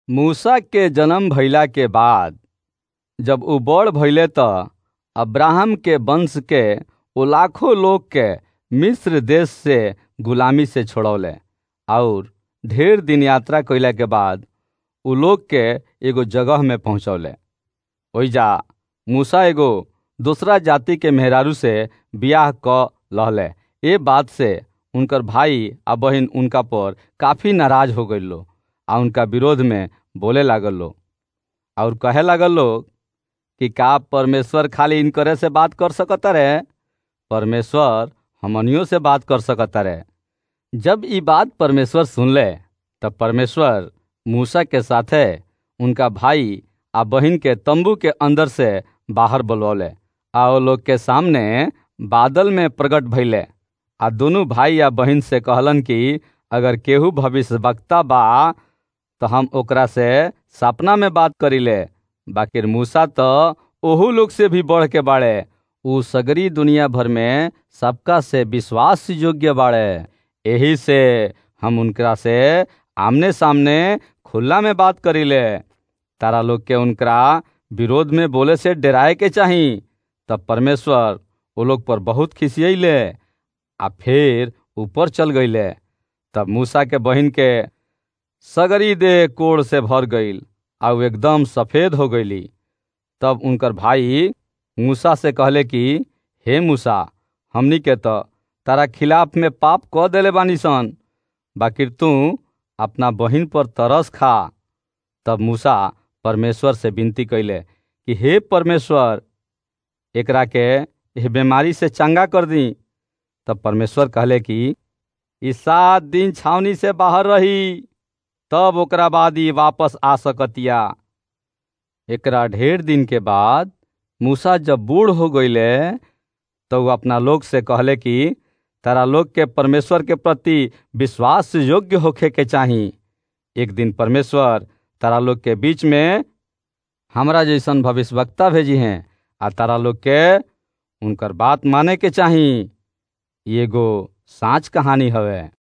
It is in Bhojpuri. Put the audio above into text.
मूसा के जन्म भइला के बाद जब उ बड़ भइले त अब्राहम के वंश के ओ लाखों लोग के मिस्र देश से गुलामी से छोड़ौले और ढेर दिन यात्रा कइला के बाद उ लोग के एगो जगह में पहुंचौले ओइजा मूसा एगो दूसरा जाति के मेहरारू से बियाह क लहले ए बात से उनकर भाई आ बहिन उनका पर काफी नाराज हो गइल लो आ उनका विरोध में बोले लागल लो और कहे लागल लोग कि का परमेश्वर खाली इनकरे से बात कर सकता रे परमेश्वर हमनियों से बात कर सकता रे जब ई बात परमेश्वर सुनले तब परमेश्वर मूसा के साथे उनका भाई आ बहिन के तंबू के अंदर से बाहर बुलवले आ ओ लोग के सामने बादल में प्रकट भइले आ दोनों भाई या बहिन से कहलन कि अगर केहू भविष्यवक्ता बा तो हम ओकरा से सपना में बात करीले बाकिर मूसा तो ओहू लोग से भी बढ़ के बाड़े उ सगरी दुनिया भर में सबका से विश्वास योग्य बाड़े यही से हम उनकरा से आमने सामने खुला में बात करीले तारा लोग के उनकरा विरोध में बोले से डराए के चाही तब परमेश्वर वो लोग पर बहुत खिसियले आ फिर ऊपर चल गईले तब मूसा के बहिन के सगरी दे कोड़ से भर गईल आ उ एकदम सफेद हो गईली तब उनकर भाई मूसा से कहले कि हे मूसा हमनी के तो तारा खिलाफ में पाप क देले बानी सन बाकिर तू अपना बहिन पर तरस खा तब मूसा परमेश्वर से विनती कैले कि हे परमेश्वर एकरा के यह बीमारी से चंगा कर दी तब परमेश्वर कहले कि ई सात दिन छावनी से बाहर रही तब ओकरा बाद ई वापस आ सकतिया एकरा ढेर दिन के बाद मूसा जब बूढ़ हो गईले तो वो अपना लोग से कहले कि तारा लोग के परमेश्वर के प्रति विश्वास योग्य होखे के चाही एक दिन परमेश्वर तारा लोग के बीच में हमरा जैसन भविष्यवक्ता भेजी हैं आ तारा लोग के उनकर बात माने के चाही एगो साँच कहानी हवे